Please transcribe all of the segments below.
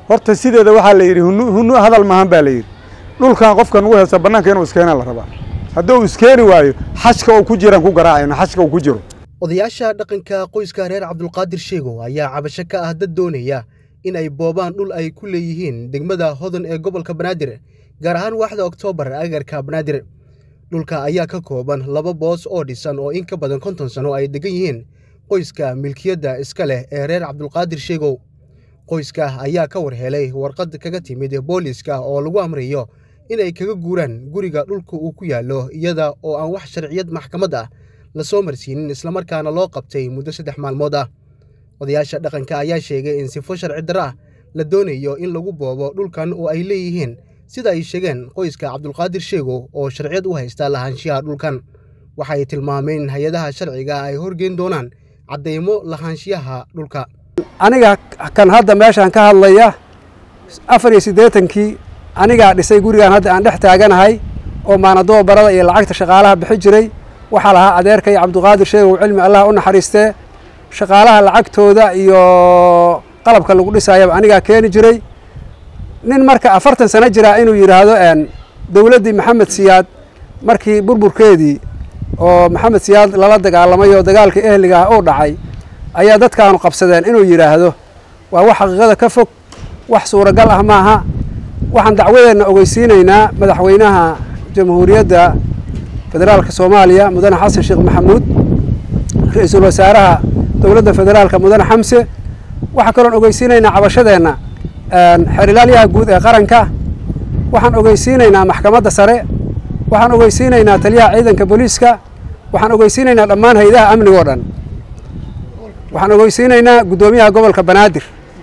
horta sideeda waxaa la yidhi hunu hunu hadal maahan baa la yidhi dhulkan qofka nugu heesta bannaanka inuu iskeenaa la rabaa hadduu iskeeni waayo xashka uu ku jiraan ku garaacayno xashka uu ku jiro odayaasha dhaqanka qoyska reer cabdulqaadir sheegow ayaa cabasho ka ah dad doonaya in ay boobaan dhul ay ku leeyihiin degmada hodan ee gobolka banaadir gaar ahaan waaxda oktoobar agarka banaadir dhulka ayaa ka kooban laba boos oo dhisan oo in ka badan konton sano ay degan yihiin qoyska milkiyadda iska leh ee reer cabdulqaadir sheegow qoyska ayaa ka warhelay warqad kaga timid booliiska oo lagu amrayo inay kaga guuraan guriga dhulka uu ku yaallo iyada oo aan wax sharciyad maxkamad ah la soo marsiinin islamarkaana loo qabtay muddo saddex maalmood ah odayaasha dhaqanka ayaa sheegay in sifo sharci darro ah la doonayo in lagu boobo dhulkan oo ay leeyihiin sida ay sheegeen qoyska cabdulqaadir sheegow oo sharciyad u haysta lahaanshiyaha dhulkan waxay tilmaameen in hay-adaha sharciga ay horgeyn doonaan caddaymo lahaanshiyaha dhulka aniga kan hadda meeshaan ka hadlaya afar iyo siddeetankii anigaa dhisay gurigaan hadda aan dhex taaganahay oo maanadoo barada iyo lacagta shaqaalaha bixi jiray waxaa lahaa adeerkay cabdiqaadir sheegow cilmi allah u naxariistee shaqaalaha lacagtooda iyo qalabka lagu dhisaayaba anigaa keeni jiray nin marka afartan sano jiraa inuu yidhaahdo dowladdii maxamed siyaad markii burburkeedii oo maxamed siyaad lala dagaalamay oo dagaalkii ehliga ah uu dhacay ayaa dadkaanu qabsadeen inuu yidhaahdo waa wax xaqiiqada ka fog wax suuragal ah maaha waxaan dacwadeenna ogeysiinaynaa madaxweynaha jamhuuriyadda federaalka soomaaliya mudane xasan sheekh maxamuud ra-iisul wasaaraha dowladda federaalka mudane xamse waxaa kaloon ogeysiinaynaa cabashadeenna xerilaalyaha guud ee qaranka waxaan ogeysiinaynaa maxkamadda sare waxaan ogeysiinaynaa taliyaha ciidanka booliiska waxaan ogeysiinaynaa dhammaan hay-adaha amniga oo dhan waxaan ogeysiinaynaa guddoomiyaha gobolka banaadir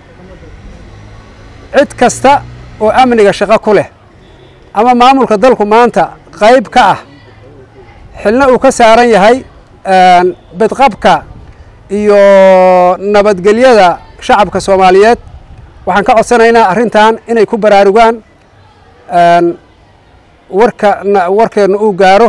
cid kasta oo amniga shaqo ku leh ama maamulka dalku maanta qayb ka ah xilna uu ka saaran yahay bidqabka iyo nabadgelyada shacabka soomaaliyeed waxaan ka codsanaynaa arrintan inay ku baraarugaan warka warkeenna uu gaaro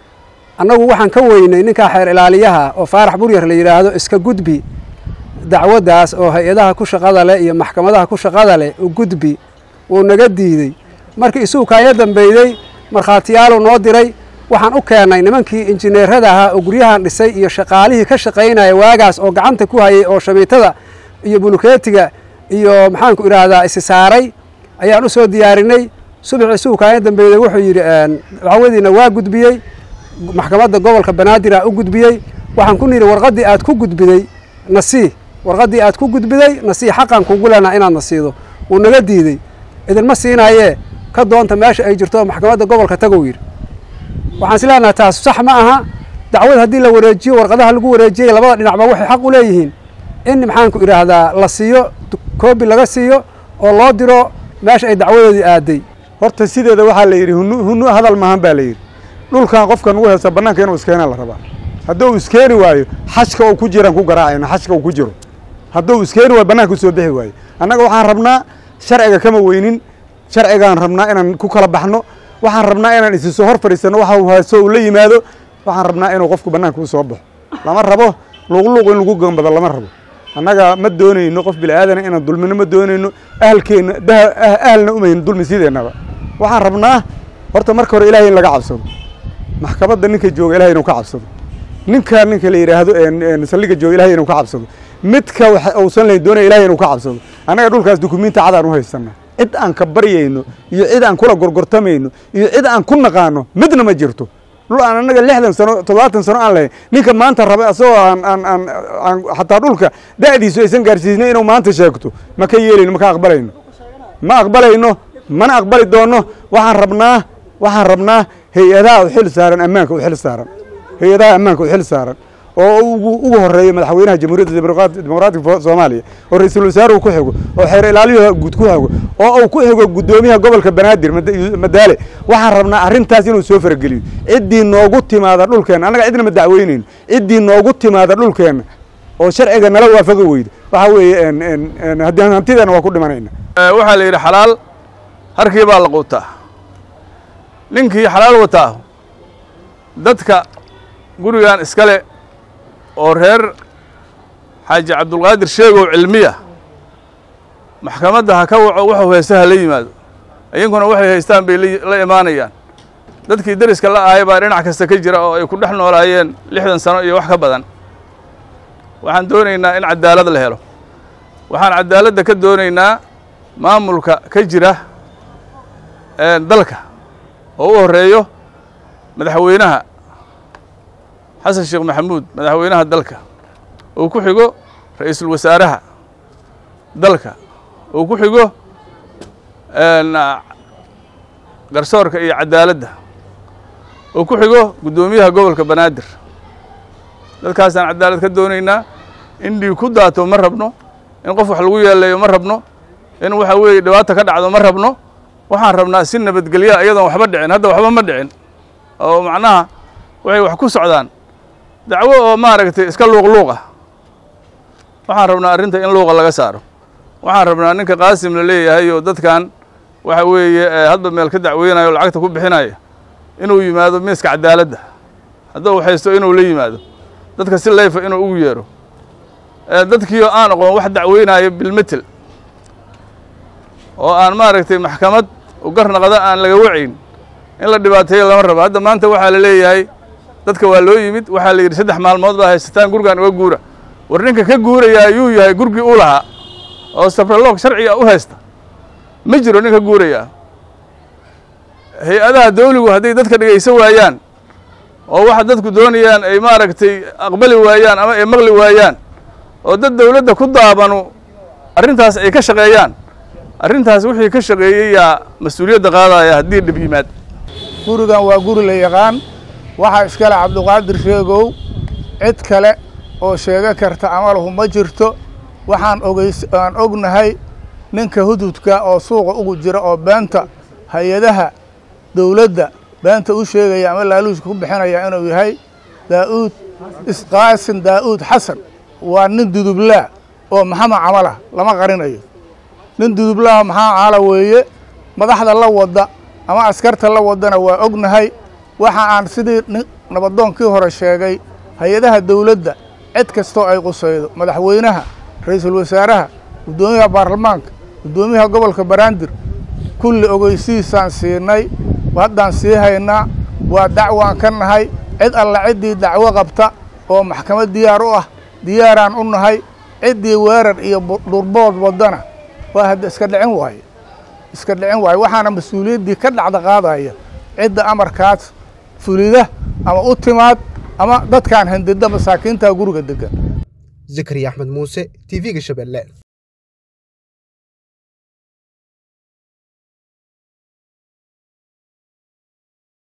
annagu waxaan ka weynay ninkaa xeer ilaaliyaha oo faarax buryar la yidhaahdo iska gudbi dacwaddaas oo hay-adaha ku shaqada leh iyo maxkamadaha ku shaqada leh u gudbi wuu naga diidey markii isuu kaaya dambeeyey markhaatiyaaluu noo diray waxaan u keennay nimankii injineerada ahaa oo guryahan dhisay iyo shaqaalihii ka shaqaynaya waagaas oo gacanta ku hayay oo shamiitada iyo bulukeetiga iyo maxaanku idhaahdaa isi saaray ayaan u soo diyaarinay subaxii isuu kaaya dambeeyey wuxuu yidhi dacwadiina waa gudbiyey maxkamadda gobolka banaadir u gudbiyey waxaan ku nidhi warqaddii aad ku gudbiday nasii warqaddii aad ku gudbiday nasii xaqan kugu lenaa inaad nasiido wuu naga diidey idinma siinaayee ka doonta meesha ay jirto maxkamadda gobolka tagow yidhi waxaan is leenahay taas sax ma aha dacwad haddii la wareejiyo warqadaha lagu wareejiyey labada dhinacba waxay xaq u leeyihiin in maxaanku idhaahdaa la siiyo koobi laga siiyo oo loo diro meesha ay dacwadoodii aaday horta sideeda waxaa la yidhi hunu hunu hadal maahan baa la yidhi dhulkan qofka nugu heesta bannaanka inuu iskeenaa la rabaa hadduu iskeeni waayo xashka uu ku jiraan ku garaacayno xashka uu ku jiro hadduu iskeeni waayo bannaanka usoo bixi waayo annaga waxaan rabnaa sharciga kama weynin sharcigaan rabnaa inaan ku kala baxno waxaan rabnaa inaan isi soo hor fadhiisanno waxa uu haysto uu la yimaado waxaan rabnaa inuu qofku bannaanka u soo baxo lama rabo luuqluuq in lagu gambado lama rabo annaga ma doonayno qof bila'aadana inaan dulmino ma doonayno ahalkeenna ahalna umayno dulmi sideennaba waxaan rabnaa horta marka hore ilahay in laga cabsado maxkamadda ninka jooga ilahay inuu ka cabsado ninka ninka la yidhaahdo saldhiga jooga ilahay inuu ka cabsado midka uusan lahayn doonaya ilahay inuu ka cabsado annaga dhulkaas dukumiinti cadaan u haysana cid aan ka baryayno iyo cid aan kula gorgortamayno iyo cid aan ku naqaano midna ma jirto dhul aan annaga lixdan sano toddobaatan sano aan lahayn ninka maanta raba asagoo aan aan aan aan xataa dhulka da'diisu aysan gaarsiisnay inuu maanta sheegto ma ka yeelayno ma ka aqbalayno ma aqbalayno mana aqbali doonno waxaan rabnaa waxaan rabnaa hay-adaha u xil saaran ammaanka u xil saaran hay-adaha ammaanka u xil saaran oo ugu horeeya madaxweynaha jamhuuriyadda dimuqraatiga soomaaliya oo ra-iisul wasaaruhu ku xigo oo xeer ilaaliyuha guud ku xigo oo uu ku xigo guddoomiyaha gobolka banaadir madaale waxaan rabnaa arrintaas inuu soo farageliyo ciddii noogu timaada dhulkeenna annaga cidna ma dacweynayno ciddii noogu timaada dhulkeenna oo sharciga nala waafaqi weyda waxaa weeye hantideena waa ku dhimanayna waxaa la yidhi xalaal harkii baa la quutaa ninkii xalaal wataa dadka gurigan iskale oo reer xaaji cabdulqaadir sheegow cilmiya maxkamadda ha ka waco wuxuu haysta ha la yimaado iyankuna waxay haystaan bay la imaanayaan dadkii deriska la ahay baa dhinac kasta ka jira oo ay ku dhex noolaayeen lixdan sano iyo wax ka badan waxaan doonaynaa in cadaalad la helo waxaan cadaaladda ka doonaynaa maamulka ka jira dalka oo u horeeyo madaxweynaha xasan sheekh maxamuud madaxweynaha dalka uu ku xigo ra-iisul wasaaraha dalka uu ku xigo garsoorka iyo cadaaladda uu ku xigo guddoomiyaha gobolka banaadir dadkaasaan cadaalad ka doonaynaa in dhiig ku daato ma rabno in qof wax lagu yeeleeyo ma rabno in waxa weeye dhibaata ka dhacdo ma rabno waxaan rabnaa si nabadgelya iyadoon waxba dhicin hadda waxba ma dhicin oo macnaha waxay wax ku socdaan dacwo oo maaragtay iska luuq luuq ah waxaan rabnaa arrinta in luuqa laga saaro waxaan rabnaa ninka qaasim la leeyahay oo dadkan waxa weeye hadba meel ka dacweynayo o lacagta ku bixinaya inuu yimaado miiska cadaaladda hadduu haysto inuu la yimaado dadka si layfa inuu ugu yeero dadkiioo aan aqoon wax dacweynaayo bilmetel oo aan maaragtay maxkamad u garnaqda aan laga wacayn in la dhibaateeyo lama rabo hadda maanta waxaa la leeyahay dadka waa loo yimid waxaa la yidhi saddex maalmood baa haysataan gurigaan uga guura war ninka ka guurayaa yuu yahay gurgii u lahaa oo sabraloog sharciga u haysta ma jiro nin ka guurayaa hay-adaha dawligu hadday dadka dhegaysan waayaan oo waxa dadku doonayaan ay maaragtay aqbali waayaan ama ay maqli waayaan oo dad dawladda ku daabanu arrintaas ay ka shaqeeyaan arrintaas wixii ka shaqeeyey yaa mas-uuliyadda qaadaya haddii dhib yimaad gurigan waa guri la yaqaan waxaa iskale cabduqaadir sheegow cid kale oo sheego karta amalahu ma jirto waxaan ogeys aan ognahay ninka hududka oo suuqa ugu jira oo beenta hay-adaha dawladda beenta u sheegaya ama laaluuska ku bixinaya inuu yahay daa'uud isqaasin daa'uud xasan waa nin dudublaa oo maxamed camalah lama qarinayo nin dudublaa maxamed camala weeye madaxda la wadda ama askarta la wadana waa ognahay waxa aan sidii nabadoonkii hore sheegay hay-adaha dawladda cid kastoo ay qusaydo madaxweynaha ra-iisul wasaaraha guddoomiyaha baarlamaanka guddoomiyaha gobolka banaadir kulli ogeysihiisaan siinay haddaan sii haynaa waa dacwaan ka nahay cid alla ciddii dacwo qabta oo maxkamad diyaar u ah diyaaraan u nahay ciddii weerar iyo dhurbood waddana waa hadda iska dhicin waaye iska dhicin waaye waxaana mas-uuliyaddii ka dhacda qaadaya cidda amarkaas fulida ama u timaad ama dadkaan handida masaakiinta guriga degan zakariya axmed muuse t v-ga shabeelle